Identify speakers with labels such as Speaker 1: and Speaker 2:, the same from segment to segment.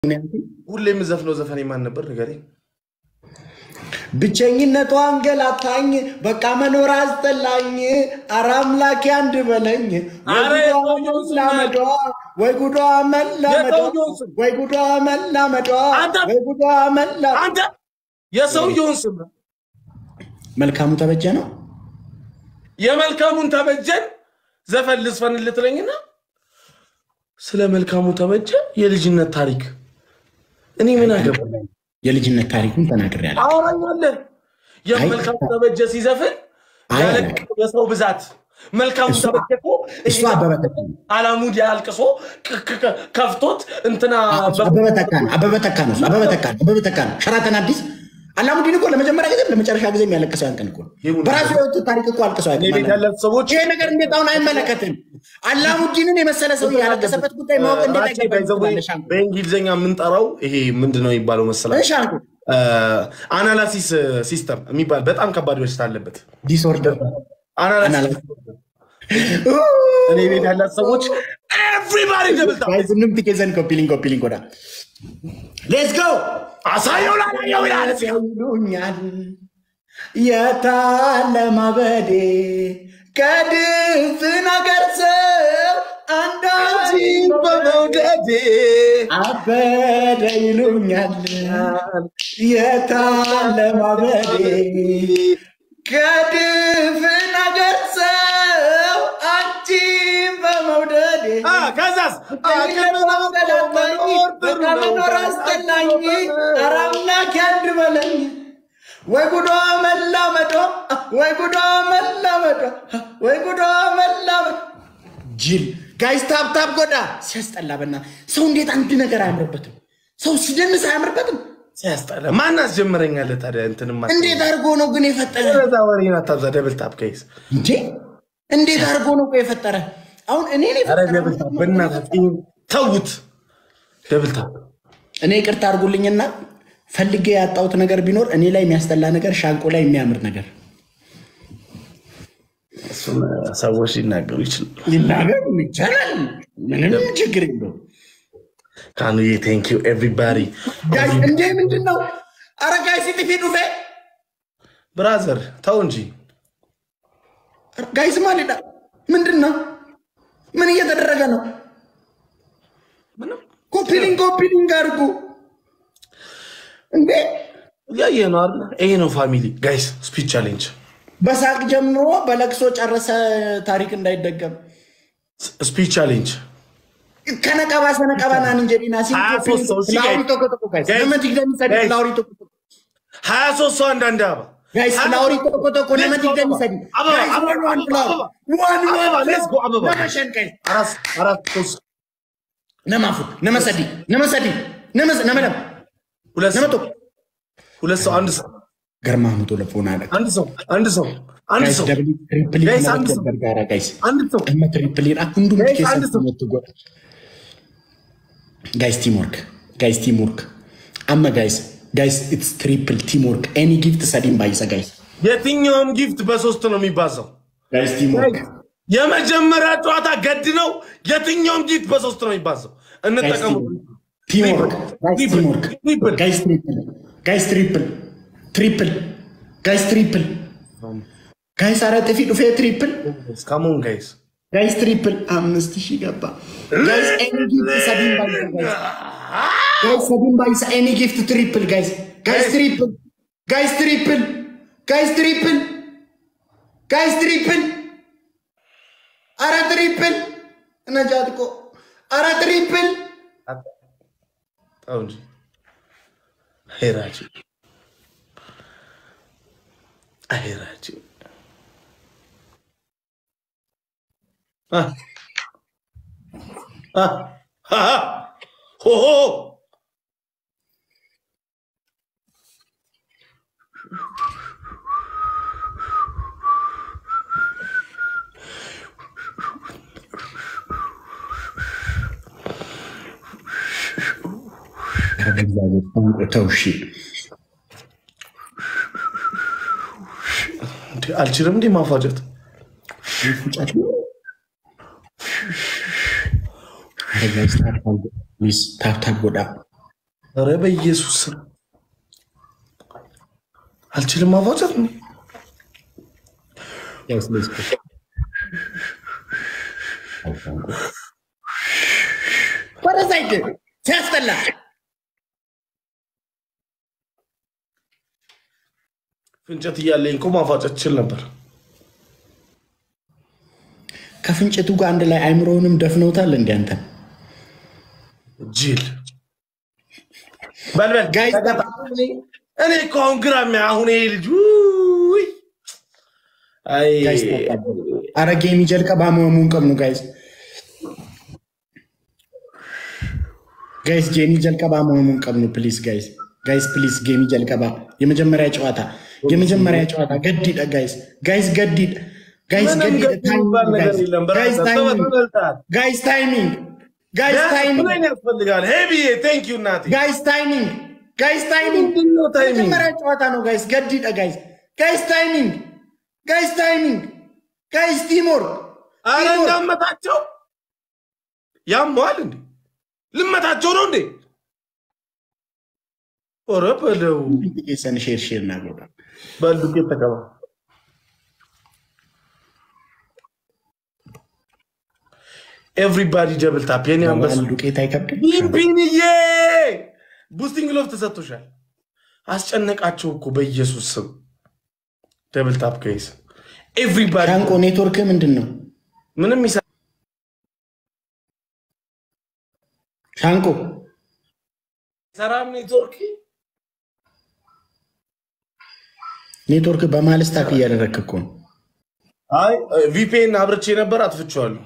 Speaker 1: ሁሌ የምዘፍነው ዘፈን ማን ነበር ንገረኝ?
Speaker 2: ብቸኝነቷ አንገላታኝ፣ በቃ መኖር አስጠላኝ። ኧረ አምላኬ አንድ በለኝ። ወይ
Speaker 1: ኧረ
Speaker 2: ጉዷ
Speaker 1: የሰውየውን ስም
Speaker 2: መላመዷ፣ ወይ ጉዷ መላመዷ፣
Speaker 1: የሰውየውን ስም
Speaker 2: ወይ ጉዷ መላመዷ፣
Speaker 1: አንተ
Speaker 2: ወይ ጉዷ መላ
Speaker 1: አንተ የሰውየውን ስም
Speaker 2: መልካሙ ተበጀ ነው።
Speaker 1: የመልካሙን ተበጀን ዘፈን ልስፈን ልትለኝና ስለ መልካሙ ተበጀ የልጅነት ታሪክ እኔ ምን አገባ
Speaker 2: የልጅነት ታሪኩን ተናግሬያለሁ።
Speaker 1: አወራኛለህ። የመልካሙ ተበጀ ሲዘፍን
Speaker 2: አይ
Speaker 1: ያለ
Speaker 2: አላውቅም።
Speaker 1: የሰው ብዛት መልካሙ
Speaker 2: እሱ-
Speaker 1: ተበጀ እኮ
Speaker 2: እሱ አበበ ተካ ነው።
Speaker 1: አላሙድ ያልቅሶ ክ- ክ- ክ- ከፍቶት እንትና
Speaker 2: አበበ ተካ ነው። አበበ ተካ ነው። እሱ አበበ ተካ ነው። አበበ ተካ ነው። ሸራተን አዲስ አላሙዲን እኮ ለመጀመሪያ ጊዜ ለመጨረሻ ጊዜ የሚያለቅሰው ያን ቀን እኮ ነው።
Speaker 1: ይሁን።
Speaker 2: በራሱ የወጡ ታሪክ እኮ አልቅሰው
Speaker 1: እኔ
Speaker 2: ያውቅም
Speaker 1: ቤት
Speaker 2: አላሙዲን።
Speaker 1: ያለ ሰዎች
Speaker 2: ይሄ ነገር እንዴት አሁን አይመለከትም? አላሙዲንን የመሰለ ሰው ያለቀሰበት ጉዳይ ማወቅ እንዴት
Speaker 1: ራሴ by the way
Speaker 2: አይገባም? ሻንኩ
Speaker 1: በእንግሊዝኛ የምንጠራው ይሄ ምንድን ነው የሚባለው መሰላችሁ?
Speaker 2: ሻንኩ
Speaker 1: አናላሲስ ሲስተም የሚባል በጣም ከባድ በሽታ አለበት።
Speaker 2: ዲስኦርደር
Speaker 1: አናላሲስ
Speaker 2: አናላሲስ።
Speaker 1: እኔ ቤት ያላት ሰዎች ኤቭሪባዲ ደብልታ
Speaker 2: ዝንም ትኬዘን ኮፒሊንግ ኮፒሊንግ ወዳ ሌትስ ጎ
Speaker 1: አሳየው ላላየው ይላል።
Speaker 2: ይሉኛል የታለ ማበዴ ከድፍን አገር ሰው አንዳንድ
Speaker 1: በመውደዴ
Speaker 2: አበደ ይሉኛል የታለ ማበዴ ከድፍን አገር ሰው አንቺን በመውደዴ
Speaker 1: አ፣ ከዛስ
Speaker 2: መኖር አስጠላኝ። ኧረ አምላኬ አንድ በለኝ። ወይ ጉዷ መላመዷ፣ ወይ ጉዷ መላመዷ፣ ወይ ጉዷ መላመዷ። ጅል ጋይስ ታብታብ ጎዳ ሲያስጠላ። በና ሰው እንዴት አንድ ነገር አያምርበትም? ሰው ሲደንስ አያምርበትም?
Speaker 1: ሲያስጠላ ማን አስጀምረኛለ ታዲያ? እንትንማ
Speaker 2: እንዴት አድርጎ ነው ግን የፈጠረ?
Speaker 1: ዛ ወሬን አታብዛ። ደብል ታፕ ከይስ
Speaker 2: እንዴ እንዴት አድርጎ ነው ቆይ የፈጠረ? አሁን እኔ ነኝ
Speaker 1: ኧረ
Speaker 2: የፈጠረው?
Speaker 1: ደብል ታፕ በእናትህ ተውት። ደብል ታፕ
Speaker 2: እኔ ይቅርታ አድርጉልኝና ፈልጌ ያጣሁት ነገር ቢኖር እኔ ላይ የሚያስጠላ ነገር፣ ሻንቆ ላይ የሚያምር ነገር
Speaker 1: እሱን ሰዎች ሊናገሩ ይችላሉ።
Speaker 2: ይናገር ይቻላል። ምንም ችግር የለውም።
Speaker 1: ካኑዬ ቴንክ ዩ ኤቭሪባዲ
Speaker 2: ጋይስ እንዴ ምንድን ነው? አረ ጋይስ ጥፊ ዱፌ
Speaker 1: ብራዘር ተው እንጂ
Speaker 2: ጋይስ ማሊዳ ምንድን ነው? ምን እየተደረገ ነው?
Speaker 1: ምንም
Speaker 2: ኮፒሊንግ ኮፒሊንግ አድርጉ እንዴ!
Speaker 1: እያየ ነው አይደል? ይሄ ነው ፋሚሊ ጋይስ ስፒች ቻሌንጅ
Speaker 2: በሳቅ ጀምሮ በለቅሶ ጨረሰ። ታሪክ እንዳይደገም
Speaker 1: ስፒች ቻሌንጅ
Speaker 2: ከነቀባ ሰነቀባ ናን እንጀዲና
Speaker 1: ሀያ ሶስት ሰው እሺ፣
Speaker 2: ላውሪ ቶኮቶኮ ጋይስ
Speaker 1: ጋይስ፣
Speaker 2: ነመት ይግደሚሰድ
Speaker 1: ጋይስ።
Speaker 2: ላውሪ ቶኮቶኮ
Speaker 1: ሀያ ሶስት ሰው አንዳንድ አበባ
Speaker 2: ጋይስ ላውሪ ቶኮቶኮ ነመት ይግደሚሰድ
Speaker 1: አበባ አበባ
Speaker 2: ዋን
Speaker 1: አበባ
Speaker 2: ዋን
Speaker 1: ሌትስ ጎ አበባ
Speaker 2: ነመሸን ጋይስ
Speaker 1: አራት አራት ሶስት
Speaker 2: ነማፉ ነመሰዲ ነመሰዲ ነመስ ነመለም
Speaker 1: ሁለት ሰው
Speaker 2: ነመቶ
Speaker 1: ሁለት ሰው አንድ ሰው
Speaker 2: ገርማ ሙቶ ለፎና አለ
Speaker 1: አንድ ሰው አንድ ሰው አንድ
Speaker 2: ጋይስ
Speaker 1: ሰው
Speaker 2: ደብል ትሪፕል
Speaker 1: ጋይስ፣ አንድ ሰው።
Speaker 2: ገርጋራ ጋይስ
Speaker 1: አንድ ሰው
Speaker 2: እመ ትሪፕል ሁንዱም
Speaker 1: ጋይስ፣
Speaker 2: ኬሳ
Speaker 1: አንድ ሰው።
Speaker 2: ትጎ ጋይስ ቲም ወርክ ጋይስ ቲም ወርክ አመ ጋይስ ጋይስ ኢትስ ትሪፕል ቲም ወርክ ኤኒ ጊፍት ሰዲም ባይሰ ጋይስ
Speaker 1: የትኛውም ጊፍት በሶስት ነው የሚባዛው።
Speaker 2: ጋይስ ቲም ወርክ
Speaker 1: የመጀመሪያ ጨዋታ ገድ ነው። የትኛውም ጊፍት በሶስት ነው የሚባዛው። እንጠቀሙ።
Speaker 2: ቲም ወርክ ጋይስ ቲም ወርክ
Speaker 1: ትሪፕል
Speaker 2: ጋይስ ትሪፕል ጋይስ ትሪፕል ትሪፕል ጋይስ ትሪፕል ጋይስ አረ ጥፊ ዱፌ ትሪፕል
Speaker 1: ካሞን ጋይስ
Speaker 2: ጋይስ ትሪፕል አምስት ሺህ ገባ ጋይስ ኤኒ ጊፍት ሰዲም ባይሰ ጋይስ ጋይስ ሰዲም ባይሰ ኤኒ ጊፍት ትሪፕል ጋይስ ጋይስ ትሪፕል ጋይስ ትሪፕል ጋይስ ትሪፕል ጋይስ ትሪፕል አረ ትሪፕል ነጃትቆ አረ ትሪፕል
Speaker 1: ተው እንጂ ሄራጅ ሄራጅ ሆሆ
Speaker 2: በእግዚአብሔር ቋንቋ ተው እሺ
Speaker 1: እንዴ አልችልም እንዴ ማፋጨት
Speaker 2: ፉጫት አረ ጋይስ ታፕታፕ ጎዳ
Speaker 1: ኧረ በኢየሱስ ስም አልችልም ማፋጨት ነው።
Speaker 2: ጋይስ ሌትስ ጎ ወደዛ ሂድ ሲያስጠላ
Speaker 1: ፍንጨት እያለኝ እኮ ማፋጨት ችል ነበር።
Speaker 2: ከፍንጭቱ ጋር አንድ ላይ አይምሮውንም ደፍነውታል። እንዲ አንተ
Speaker 1: ጅል በልበል
Speaker 2: ጋይስ
Speaker 1: እኔ እኮ አሁን ግራ የሚያ አሁን ይሄ ልጅ ውይ! አይ
Speaker 2: ጋይስ አረ ጌሚ ጀልቀባ መሙን ቀምኑ ጋይስ ጋይስ ጌሚ ጀልቀባ መሙን ቀምኑ ፕሊዝ ጋይስ ጋይስ ፕሊዝ ጌሚ ጀልቀባ የመጀመሪያ ጨዋታ የመጀመሪያ ጨዋታ ገዲደ ጋይስ ጋይስ ገዲደ ጋይስ
Speaker 1: ምንም
Speaker 2: ገዲደ
Speaker 1: ገድ የሚባል ነገር የለም።
Speaker 2: ጋይስ
Speaker 1: በራስህ
Speaker 2: ታይሚንግ
Speaker 1: ተበልተሃል።
Speaker 2: ጋይስ ታይሚንግ ጋይስ ታይሚንግ
Speaker 1: ምን ያስፈልጋል? ሄቢዬ ቴንክ ዩ እናቴ።
Speaker 2: ጋይስ ታይሚንግ ጋይስ ታይሚንግ
Speaker 1: ምንድን ነው ታይሚንግ?
Speaker 2: የመጀመሪያ ጨዋታ ነው ጋይስ ገዲደ ጋይስ ጋይስ ታይሚንግ ጋይስ ታይሚንግ ጋይስ ቲምወርክ
Speaker 1: አረ
Speaker 2: ቲምወርክ
Speaker 1: እንዳመታቸው ያመዋል እንዴ? ልመታቸው ነው እንዴ? ኧረ በለው
Speaker 2: ሰን ሼር ሼር እና ጎዳ
Speaker 1: በዱቄት ተቀባ። ኤቭሪባዲ ደብል ታፕ የኔ አንበሳ
Speaker 2: ዱቄት አይከብድም።
Speaker 1: ቢንቢንዬ ቡስቲንግ ሎፍ ተሰጥቶሻል። አስጨነቃቸው እኮ በኢየሱስ ስም ደብል ታፕ ከይስ ኤቭሪባዲ
Speaker 2: ሻንቆ ኔትወርክ ምንድን ነው?
Speaker 1: ምንም ይሰ
Speaker 2: ሻንቆ
Speaker 1: ሰራም ኔትወርክ
Speaker 2: ኔትወርክ በማልስታክ እያደረግክ እኮ ነው።
Speaker 1: አይ ቪፒኤን አብርቼ ነበር፣ አጥፍቼዋለሁ።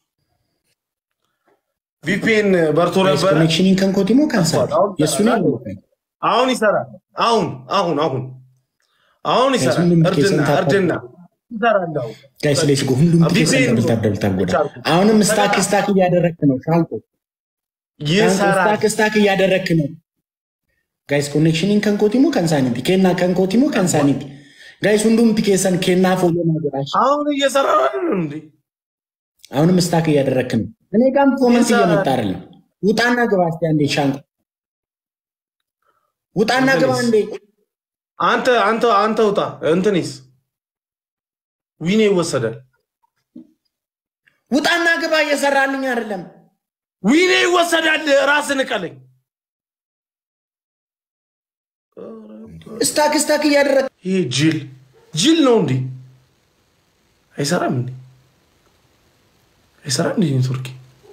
Speaker 1: ቪፒኤን በርቶ ነበረ።
Speaker 2: ኮኔክሽኒን ከንኮቲሞ ከንሳል
Speaker 1: አሁን
Speaker 2: የእሱ ነው።
Speaker 1: አሁን ይሰራል። አሁን አሁን አሁን አሁን ይሰራል።
Speaker 2: ሁሉም
Speaker 1: እርድና
Speaker 2: ኬስን ታፕ
Speaker 1: እርድና ይሰራል። አሁን
Speaker 2: ጋይስ ሌስ ጎ ሁሉም
Speaker 1: ቪፒኤን
Speaker 2: ኬሰን
Speaker 1: ነው።
Speaker 2: ደብልታብ ደብልታብ ጎዳ። አሁንም ስታክ ስታክ እያደረግክ ነው። ሻንቆ ሻንቆ
Speaker 1: ይሰራል።
Speaker 2: ስታክ ስታክ እያደረግክ ነው። ጋይስ ኮኔክሽኒን ከንኮቲሞ ከንሳኒቲ ኬና ከንኮቲሞ ከንሳኒቲ ጋይስ ሁንዱም ኬሰን ኬና ፎሎ ማጎዳሽ
Speaker 1: አሁን እየሰራ ነው እንዴ?
Speaker 2: አሁንም ስታክ እያደረግክ ነው። እኔ ጋም ኮመንት
Speaker 1: ይሰራል።
Speaker 2: እየመጣ አይደለም። ውጣና ግባ እስኪ አንዴ ሻንቆ ውጣና ግባ
Speaker 1: እንትንስ?
Speaker 2: እንዴ
Speaker 1: አንተ አንተ አንተ ውጣ። እንትንስ ዊኔ ይወሰዳል።
Speaker 2: ውጣና ግባ እየሰራልኝ አይደለም።
Speaker 1: ዊኔ ይወሰዳል። ራስን ቀለኝ
Speaker 2: ስታክ ስታክ እያደረግ
Speaker 1: ይሄ ጅል ጅል ነው እንዴ? አይሰራም እንዴ? አይሰራም እንዴ? ኔትወርክ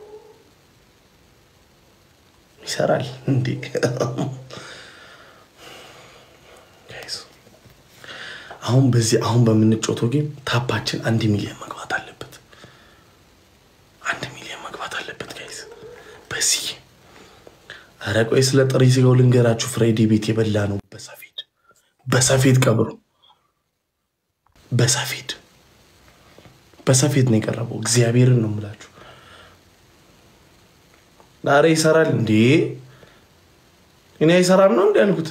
Speaker 1: ይሰራል እንዴ? ጋይስ አሁን በዚህ አሁን በምንጮተው ጌም ታፓችን አንድ ሚሊዮን መግባት አለበት። አንድ ሚሊዮን መግባት አለበት ጋይስ በዚህ ኧረ ቆይ ስለ ጥሪ ስጋው ልንገራችሁ። ፍራይዴ ቤት የበላ ነው በሰፌድ በሰፌድ ቀብሩ በሰፌድ በሰፌድ ነው የቀረበው። እግዚአብሔርን ነው የምላችሁ። ዛሬ ይሰራል እንዴ? እኔ አይሰራም ነው እንዲ ያልኩት።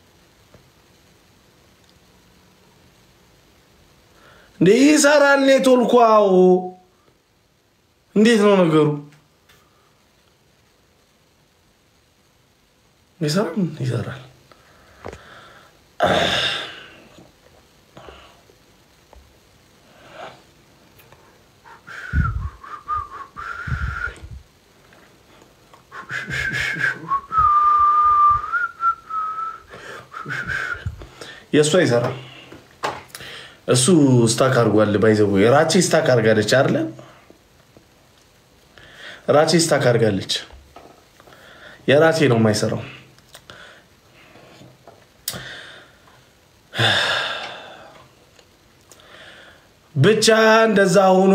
Speaker 1: እንዴ ይሰራል ኔትወርኩ። አዎ እንዴት ነው ነገሩ? ይሰራል ይሰራል። የእሱ አይሰራም። እሱ ስታክ አድርጓል። ባይዘቡ ራቼ ስታክ አድርጋለች አይደለ? ራቼ ስታክ አድርጋለች። የራሴ ነው የማይሰራው። ብቻ እንደዛ ሆኖ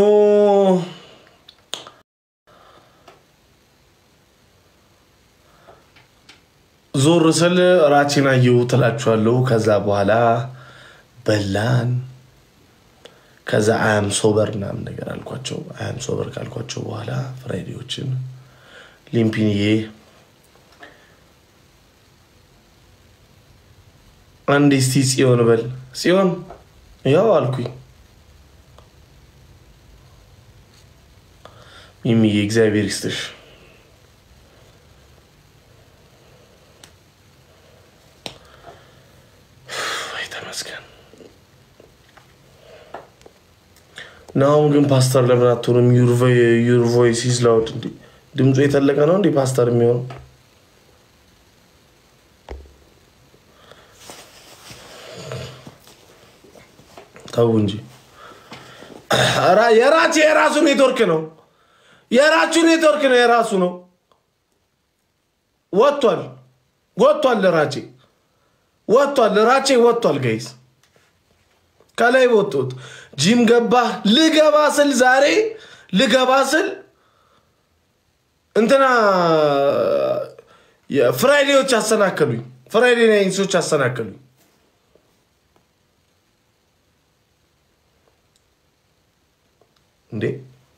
Speaker 1: ዞር ስል ራቼን አየሁ ትላችኋለሁ። ከዛ በኋላ በላን። ከዛ አያም ሶበር ምናምን ነገር አልኳቸው። አያም ሶበር ካልኳቸው በኋላ ፍራይዴዎችን ሊምፒንዬ አንድ እስቲ ጽዮን በል ጽዮን ያው አልኩኝ። ሚሚዬ እግዚአብሔር ይስጥሽ። ይመስገን። ናሁም ግን ፓስተር ለምን አትሆንም? ዩር ቮይስ ኢዝ ላውድ። እንዲ ድምፁ የተለቀ ነው እንዲ ፓስተር የሚሆነው ተው እንጂ የራቼ የራሱ ኔትወርክ ነው። የራቹ ኔትወርክ ነው። የራሱ ነው። ወጥቷል ወጥቷል። ራቼ ወጥቷል። ራቼ ወጥቷል። ጋይስ ከላይ ወጡት። ጂም ገባ ልገባ ስል ዛሬ ልገባ ስል እንትና ፍራይዴዎች አሰናከሉኝ። ፍራይዴ ናይንሶች አሰናከሉኝ። እንዴ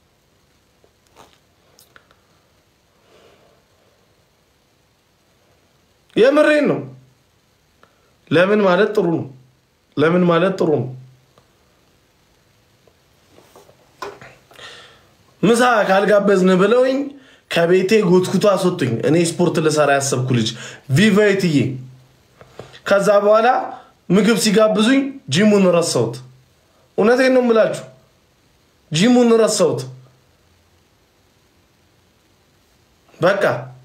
Speaker 1: የምሬን ነው። ለምን ማለት ጥሩ ነው። ለምን ማለት ጥሩ ነው። ምሳ ካልጋበዝን ብለውኝ ከቤቴ ጎትኩቶ አስወጡኝ። እኔ ስፖርት ልሰራ ያሰብኩ ልጅ ቪቫይትዬ። ከዛ በኋላ ምግብ ሲጋብዙኝ ጂሙን ረሳሁት። እውነቴን ነው የምላችሁ ጂሙን ረሳሁት። በቃ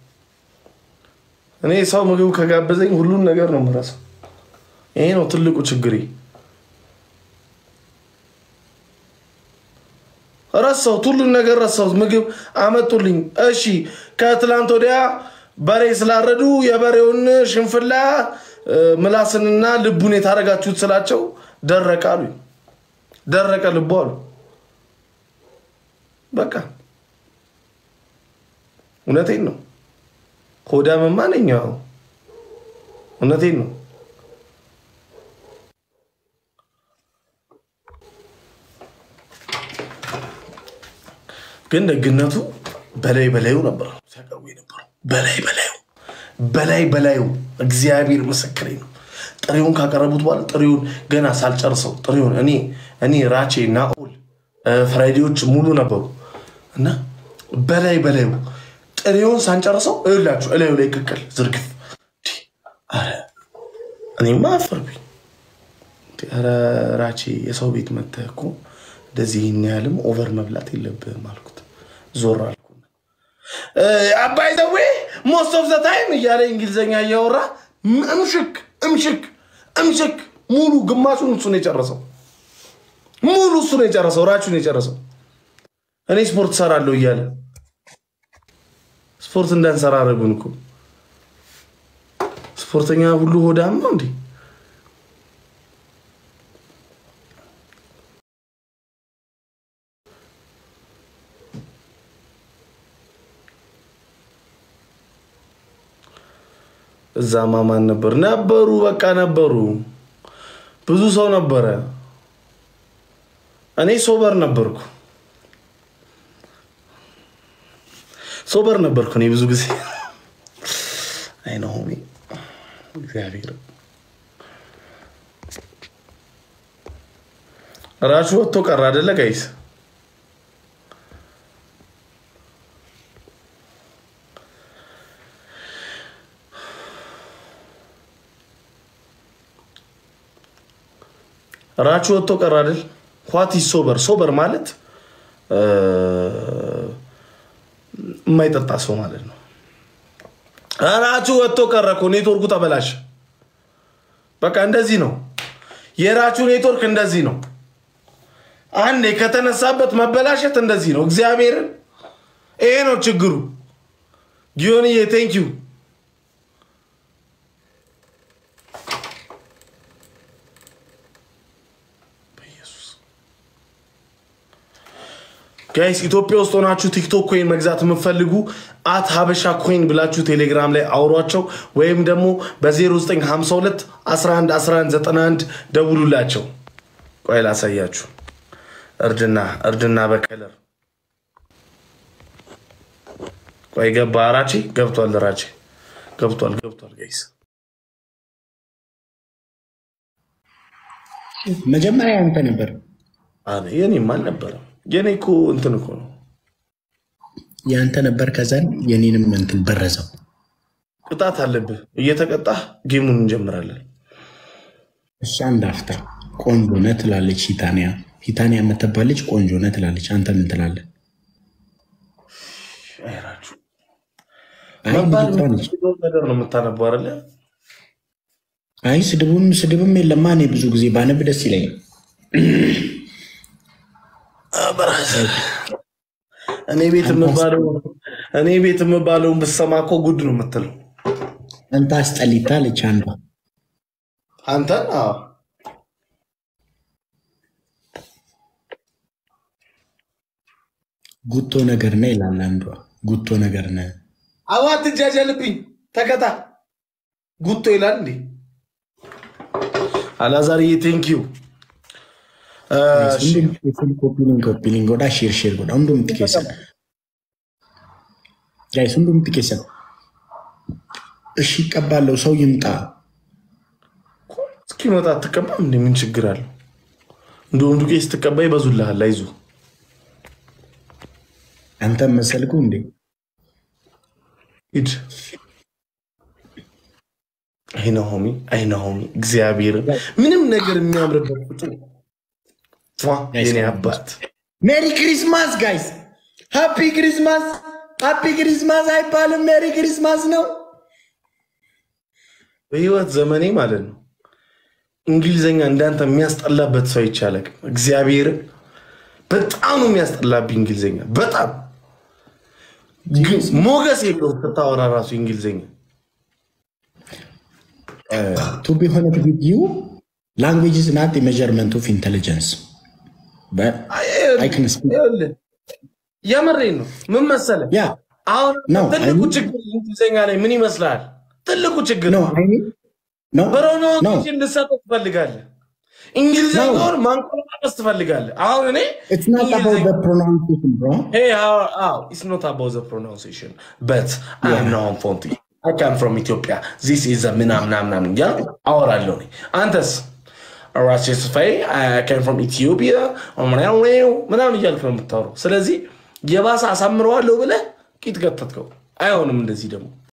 Speaker 1: እኔ ሰው ምግብ ከጋበዘኝ ሁሉን ነገር ነው የምረሳው። ይሄ ነው ትልቁ ችግሬ። ረሳሁት፣ ሁሉን ነገር ረሳሁት። ምግብ አመጡልኝ። እሺ ከትላንት ወዲያ በሬ ስላረዱ የበሬውን ሽንፍላ ምላስንና ልቡን የታረጋችሁት ስላቸው ደረቀ አሉኝ። ደረቀ ልቡ አሉ። በቃ እውነቴን ነው። ሆዳምማ ነኝ። እውነቴን ነው። ግን ደግነቱ በላይ በላዩ ነበር ሲያቀርቡ የነበረው በላይ በላዩ በላይ በላዩ እግዚአብሔር ምስክሬ ነው። ጥሬውን ካቀረቡት በኋላ ጥሬውን ገና ሳልጨርሰው ጥሬውን እኔ እኔ ራቼ ናኦል ፍራይዴዎች ሙሉ ነበሩ እና በላይ በላዩ ጥሬውን ሳንጨርሰው እላችሁ እላዩ ላይ ቅቅል ዝርግፍ። ኧረ እኔማ አፈርኩኝ። ኧረ ራቼ የሰው ቤት መተህ እኮ እንደዚህ ይህን ያህልም ኦቨር መብላት የለብህም አልኩት። ዞር አልኩ። አባይ ዘዌ ሞስት ኦፍ ዘ ታይም እያለ እንግሊዝኛ እያወራ እምሽክ እምሽክ እምሽክ ሙሉ ግማሹን እሱ ነው የጨረሰው። ሙሉ እሱ ነው የጨረሰው። ራቹን የጨረሰው እኔ ስፖርት ሰራለሁ እያለ ስፖርት እንዳንሰራ አደረጉን እኮ። ስፖርተኛ ሁሉ ሆዳም ነው እንዴ? እዛ ማማን ነበር ነበሩ፣ በቃ ነበሩ። ብዙ ሰው ነበረ። እኔ ሶበር ነበርኩ ሶበር ነበርኩ እኔ ብዙ ጊዜ አይ ነው እግዚአብሔር ራሱ ወጥቶ ቀረ አይደለ ጋይስ? ራቹ ወጥቶ ቀረ አይደል? ኳቲ ሶበር ሶበር ማለት የማይጠጣ ሰው ማለት ነው። ራቹ ወጥቶ ቀረ እኮ ኔትወርኩ ተበላሸ። በቃ እንደዚህ ነው የራቹ ኔትወርክ እንደዚህ ነው። አንዴ ከተነሳበት መበላሸት እንደዚህ ነው። እግዚአብሔርን ይሄ ነው ችግሩ። ጊዮንዬ ቴንኪዩ ጋይስ ኢትዮጵያ ውስጥ ሆናችሁ ቲክቶክ ኮይን መግዛት የምትፈልጉ አት ሀበሻ ኮይን ብላችሁ ቴሌግራም ላይ አውሯቸው፣ ወይም ደግሞ በ0952 11 11 91 ደውሉላቸው። ቆይ ላሳያችሁ። እርድና እርድና በከለር ቆይ ገባ። ራቼ ገብቷል። ራቼ ገብቷል። ገብቷል። ጋይስ
Speaker 2: መጀመሪያ ያንተ ነበር።
Speaker 1: የኔም አልነበረም። የኔ እኮ እንትን እኮ ነው
Speaker 2: ያንተ ነበር። ከዛን የኔንም እንትን በረዘው።
Speaker 1: ቅጣት አለብህ። እየተቀጣህ ጌሙን እንጀምራለን።
Speaker 2: እሷ አንድ አፍታ ቆንጆ ነህ ትላለች። ሂታንያ ሂታንያ የምትባለች ቆንጆ ነህ ትላለች። አንተ ምን ትላለህ?
Speaker 1: አይራችሁ
Speaker 2: አይ
Speaker 1: መባል
Speaker 2: ልጅቷ ነች።
Speaker 1: የምትችለውን ነገር ነው የምታነበው አይደለ?
Speaker 2: አይ ስድቡም ስድብም የለማ። እኔ ብዙ ጊዜ ባነብ ደስ ይለኛል።
Speaker 1: በራስህ እኔ ቤት የምባለው እኔ ቤት የምባለውን ብትሰማ እኮ ጉድ ነው የምትለው
Speaker 2: አንተ አስጠሊታ አለች አንዷ።
Speaker 1: አንተን። አዎ
Speaker 2: ጉቶ ነገር ነህ ይላል አንዷ። ጉቶ ነገር ነህ
Speaker 1: አዋ አትጃጃልብኝ፣ ተከታ ጉቶ ይላል እንዴ አላዛርዬ ቴንኪዩ
Speaker 2: ኮፒሊንግ ኮፒሊንግ ጎዳ ሼር ሼር ጎዳ ሁንዱም ትኬሰን ጋይስ ሁንዱም ትኬሰን። እሺ ይቀባለው ሰው ይምጣ።
Speaker 1: እስኪመጣ አትቀባም እንዴ? ምን ችግር አለው? እንደውም ዱቄ ስትቀባ ይበዙልሃል። አይዞህ
Speaker 2: አንተም መሰልኩ እንዴ?
Speaker 1: ሂድ። አይነ ሆሚ አይነ ሆሚ እግዚአብሔር ምንም ነገር የሚያምርበት ቁጡ የኔ አባት
Speaker 2: ሜሪ ክሪስማስ ጋይስ፣ ሃፒ ክሪስማስ። ሃፒ ክሪስማስ አይባልም፣ ሜሪ ክሪስማስ ነው።
Speaker 1: በህይወት ዘመኔ ማለት ነው እንግሊዘኛ እንዳንተ የሚያስጠላበት ሰው ይቻላል። እግዚአብሔር በጣም ነው የሚያስጠላብኝ እንግሊዘኛ በጣም ግን ሞገስ የለውም ስታወራ ራሱ እንግሊዘኛ
Speaker 2: ቱ ቢ ሆነት ዊዝ ዩ ላንጉዌጅ ኢዝ ናት ሜዠርመንት ኦፍ ኢንቴሊጀንስ
Speaker 1: ይኸውልህ፣ የምሬን ነው። ምን መሰለህ
Speaker 2: ያ
Speaker 1: አሁን
Speaker 2: ነው፣
Speaker 1: ትልቁ
Speaker 2: አይ-
Speaker 1: ችግር እንግሊዘኛ ላይ ምን ይመስላል? ትልቁ ችግር
Speaker 2: ነው አይኔ ነው ነው
Speaker 1: ፕሮናውንሴሽን ልሰጠው ትፈልጋለህ። እንግሊዘኛውን ማንቆላቀስ ትፈልጋለህ። አሁን እኔ
Speaker 2: ኢትስ ናት አባውት ዘ ፕሮናንሴሽን ብሮ
Speaker 1: Hey, how? Oh, it's not about the pronunciation, but I'm not from I come from Ethiopia. This is a ምናምን ምናምን እያልኩ አወራለሁ እኔ። አንተስ ራሴ ስፋይ ከም ፍሮም ኢትዮጵያ ምናምን እያልክ ነው የምታወራው። ስለዚህ የባሰ አሳምረዋለሁ ብለህ ቂጥ ገተትከው። አይሆንም እንደዚህ ደግሞ